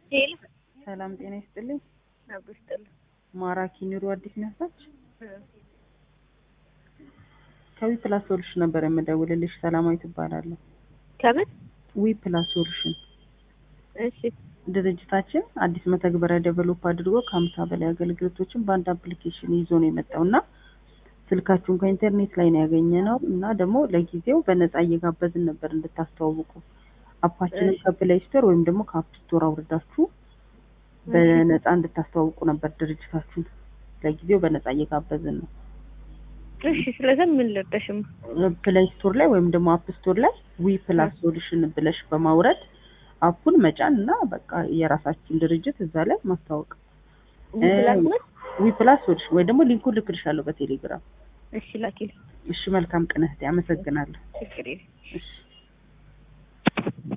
ሄሎ ሰላም ጤና ይስጥልኝ። አብስጥል ማራኪ ኑሮ አዲስ ነሳች ከዊ ፕላስ ሶሉሽን ነበር የምደውልልሽ። ሰላማዊ ትባላለሁ። ከምን ዊ ፕላስ ሶሉሽን እሺ ድርጅታችን አዲስ መተግበሪያ ዴቨሎፕ አድርጎ ከሀምሳ በላይ አገልግሎቶችን በአንድ አፕሊኬሽን ይዞ ነው የመጣው እና ስልካችሁን ከኢንተርኔት ላይ ነው ያገኘ ነው እና ደግሞ ለጊዜው በነፃ እየጋበዝን ነበር እንድታስተዋውቁ አፓችንን ከፕሌይ ስቶር ወይም ደግሞ ከአፕ ስቶር አውርዳችሁ በነፃ እንድታስተዋውቁ ነበር ድርጅታችሁን ለጊዜው በነፃ እየጋበዝን ነው። እሺ ስለዛ ምን ልርዳሽም ፕሌይ ስቶር ላይ ወይም ደግሞ አፕ ስቶር ላይ ዊ ፕላስ ሶሉሽን ብለሽ በማውረድ አፑን መጫን እና በቃ የራሳችን ድርጅት እዛ ላይ ማስታወቅ። ዊ ፕላስ ሶሉሽን ወይ ደግሞ ሊንኩን ልክልሻለሁ በቴሌግራም። እሺ ላኪልኝ እሺ መልካም ቀን እህቴ፣ አመሰግናለሁ። ችግር የለም እሺ